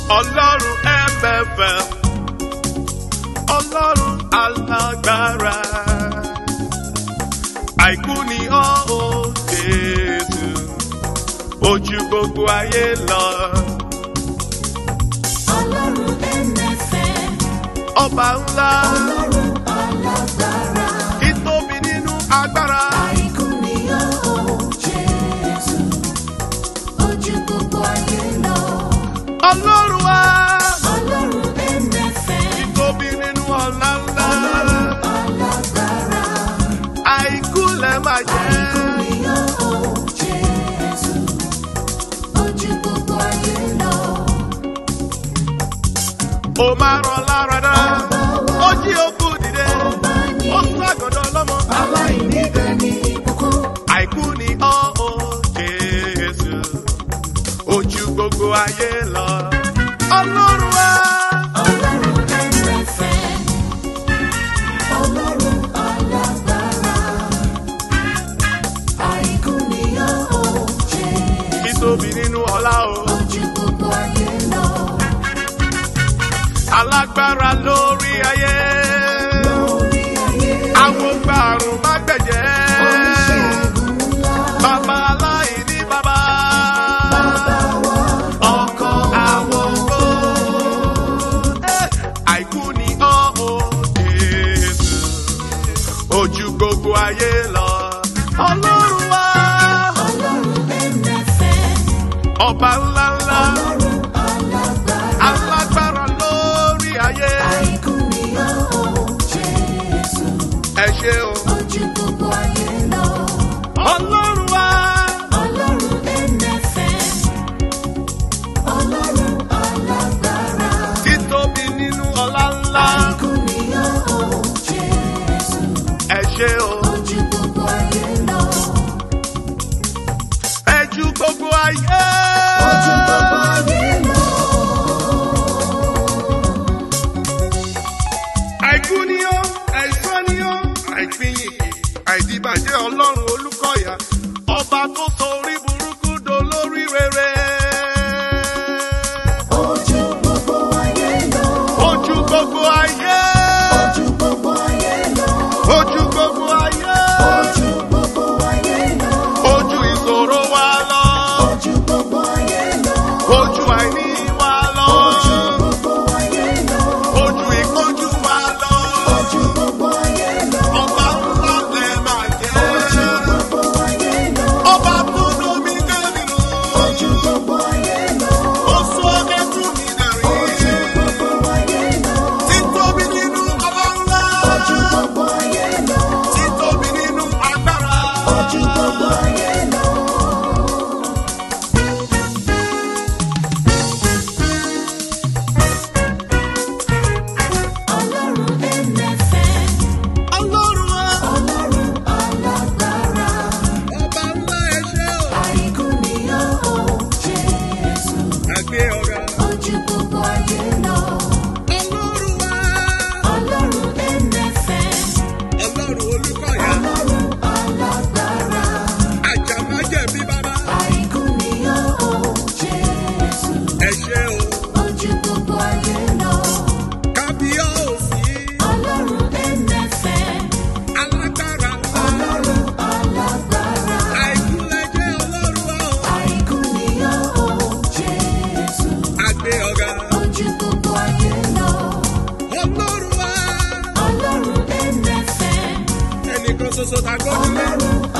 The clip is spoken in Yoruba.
ọlọ́run ẹ̀mẹ̀fẹ̀ ọlọ́run alágbára àìkú ni ọ́ ò jésù ojú gbogbo ayé lọ Ọlọ́run ẹ̀mẹ̀fẹ̀, ọba ńlá Ọlọ́run alágbára. títóbi nínú agbára Àìkú ni ó Jésù, ojú gbogbo ayé lọ. ọlọ́run wa Ọlọ́run ẹ̀mẹ̀fẹ̀, títóbi nínú ọ̀la ńlá Ọlọ́run alágbára. àìkú lẹ́ máa jẹ́. Àìkú ni ó Jésù, ojú gbogbo ayé lọ. ó máa rán lára dá ó jí òkú dìde Ọba ni ó sún àgọ́dọ̀ lọ́mọ. aláìníbẹ̀ ní ìbùkún. àìkú ni ọ́ ó jésù ojú gbogbo ayé lọ. ọlọ́run wa Ọlọ́run ẹ̀mẹ̀fẹ̀, Ọlọ́run alágbára. Àìkú ni ó Jésù, títóbi nínú ọlá o ojú gbogbo ayé lọ. alágbára lórí ayé Lórí ayé, àwọn gbàrún má gbẹ̀jẹ́ oníṣègùn ńlá. bàbá aláìní bàbá Bàbá wa, ọkọ àwọn ògbó àìkú ni ọ́ ó jésù ojú gbogbo ayé lọ ọlọ́run wa Ọlọ́run ẹ̀mẹ̀fẹ̀, ọba ńlá ńlá Ọlọ́run alágbára. alágbára lórí ayé Àìkú ni ó Jésù, ẹ ṣé o ojú gbogbo ayé lọ. ọlọ́run wa Ọlọ́run ẹ̀mẹ̀fẹ̀, Ọlọ́run alágbára. títóbi nínú ọlá ńlá Àìkú ni ó Jésù, ẹ ṣé o ojú gbogbo ayé lọ. ẹ ju gbogbo ayé. Ojú gbogbo ayé lọ. àìkú ni ó àìsàn ni ó àìpínyìnkì àìdíbàjẹ́ ọlọ́run olúkọ̀yà ọba tó sọ orí burúkú dolórí rere. Ojú gbogbo ayé lọ. ojú gbogbo ayé Ojú gbogbo ayé lọ. ojú gbogbo ayé Ojú gbogbo ayé lọ. ojú ìṣòro wa lọ Ojú gbogbo ayé lọ. ojú àìní wa lọ Ojú gbogbo ayé lọ. ojú ìkánjú wa lọ Ojú gbogbo ayé lọ. ọba ńlá lẹ máa Ojú jẹ́ gbogbo ayé lọ. ọba tó lómi kẹ́rìnà. Ojú gbogbo ayé lọ. Oṣù ọ̀gẹ́tù mi Ojú dẹ̀rí. gbogbo ayé lọ. Títóbi nínú ọba ńlá. Ojú gbogbo ayé lọ. Títóbi nínú agbára. Ojú gbogbo ayé lọ. Ọlọ́run ẹ̀mẹ̀fẹ̀, Ọlọ́run wa, Ọlọ́run alágbára. ọba ńlá ẹ ṣé o. Àìkú ni ó Jésù, Àgbé ọ̀gá. ojú gbogbo ayé lọ. Ọlọ́run wa, Ọlọ́run ẹ̀mẹ̀fẹ̀, Ọlọ́run olúkọ̀yà. Ọlọ́run alágbára. Àjàmájẹ̀bí bàbá. Àìkú ni ó Jésù, Ẹ ṣé o. ojú gbogbo ayé lọ. Kábíyọ̀sí. Ọlọ́run ẹ̀mẹ̀fẹ̀, Alágbára. Ọlọ́run alágbára. Àìkúlẹ̀jẹ́ Ọlọ́run wa o. Àìkú ni ó Jésù, Àgbé ọ̀gá. ojú gbogbo ayé lọ. Ọlọ́run wa. Ọlọ́run ẹ̀mẹ̀fẹ̀, Ẹnìkan ṣoṣo ta gbọ́dọ̀ lé. Ọlọ́run